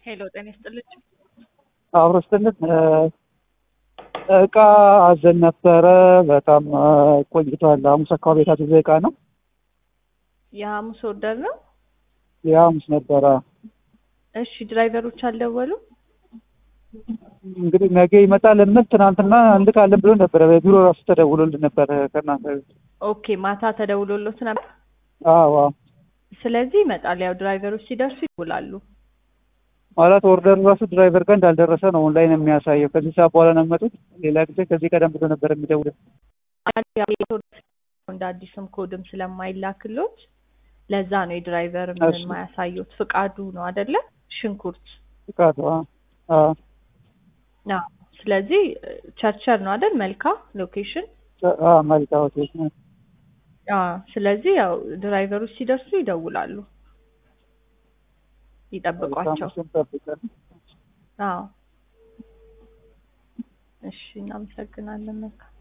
ሄሎ ጤና ይስጥልኝ። አብሮ ስትነት እቃ አዘን ነበረ። በጣም ቆይቷል። ሐሙስ አካባቢ የታዘዘ እቃ ነው። የሐሙስ ወርደር ነው። የሐሙስ ነበረ። እሺ ድራይቨሮች አልደወሉ? እንግዲህ ነገ ይመጣል የምል ትናንትና እንልካለን ብሎ ነበረ። በቢሮ ራሱ ተደውሎልን ነበረ ከእናንተ ኦኬ ማታ ተደውሎሎት ነበር። አዎ አዎ። ስለዚህ ይመጣል። ያው ድራይቨሮች ሲደርሱ ይውላሉ። ማለት ኦርደር ራሱ ድራይቨር ጋር እንዳልደረሰ ነው ኦንላይን የሚያሳየው። ከዚህ ሰዓት በኋላ ነው የሚመጡት። ሌላ ጊዜ ከዚህ ቀደም ብሎ ነበር የሚደውለው። እንደ አዲስም ኮድም ስለማይላክሎት ለዛ ነው የድራይቨር ምን እሺ። የማያሳዩት። ፍቃዱ ነው አደለ? ሽንኩርት ፍቃዱ አዎ አዎ። ስለዚህ ቸርቸር ነው አደል? መልካ ሎኬሽን አዎ መልካ ሆቴል ነው። አዎ። ስለዚህ ያው ድራይቨሮች ሲደርሱ ይደውላሉ፣ ይጠብቋቸው። ሐሙስን ጠብቀን አዎ። እሺ እናመሰግናለን። መልካም